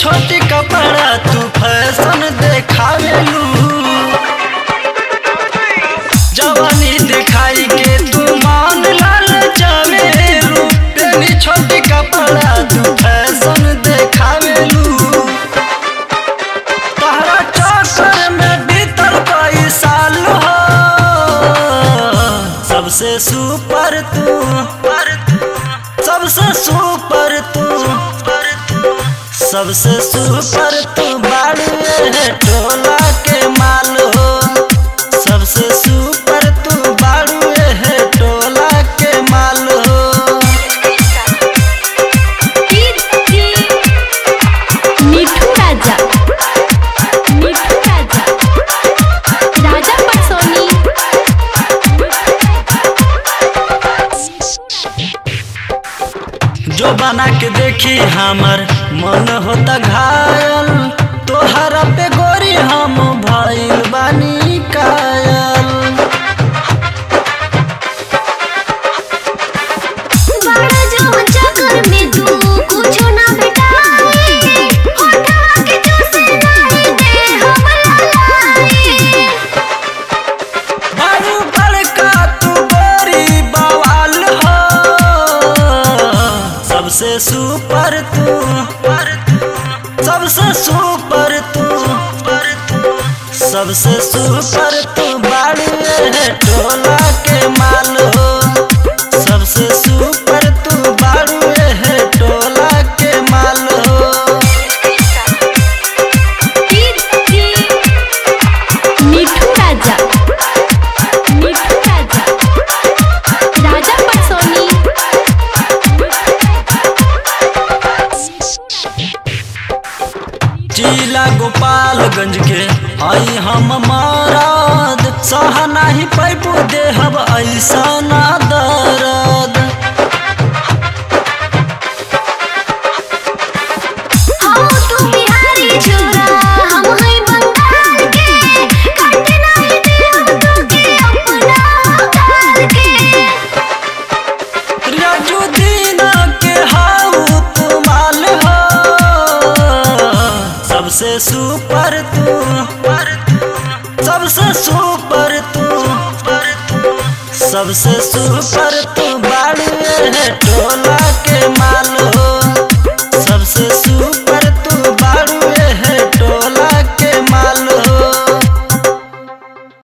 छोटी कपड़ा तू फैशन देखावेलू जवानी दिखाई के तू मान लाल चावेलू तेरी छोटी कपड़ा तू फैशन देखावेलू तहरा चक्कर में बीतल कई साल हो सबसे सुपर तू पर तू सबसे सुपर तू पर तू सबसे सुपर तू बाड़ू है टोला के माल हो सबसे सुपर तू बाड़ू है टोला के माल हो मिठू राजा मिठू राजा राजा पटसोनी जो बना के देखी हमर मन होता घायल तोहरा पे गोरी हम भइल बानी कायल बड़ा जो चक्कर में तू कुछो ना भेटाई होठवा के जूसे नहीं दे हम ललाई बारू बड़का तू गोरी बवाल हो सबसे सुपर तू पर तू सबसे सुपर तू पर तू सबसे सुपर तू बारू है टोला के माल हो सबसे सुपर तू बारू है टोला के माल हो मिठू राजा मिठू राजा राजा पटसोनी जिला गोपालगंज के आई हम महाराज सह नाही पैपू देहब ऐसा ना दर्द हम तू बिहारी छोरा हम है बंगाल के काट नहीं दे हम तो के अपना काल के राजू दीना के हाउ तू माल हो सबसे सुपर तू पर तू सबसे सुपर तू पर तू सबसे सुपर तू बाड़ू है टोला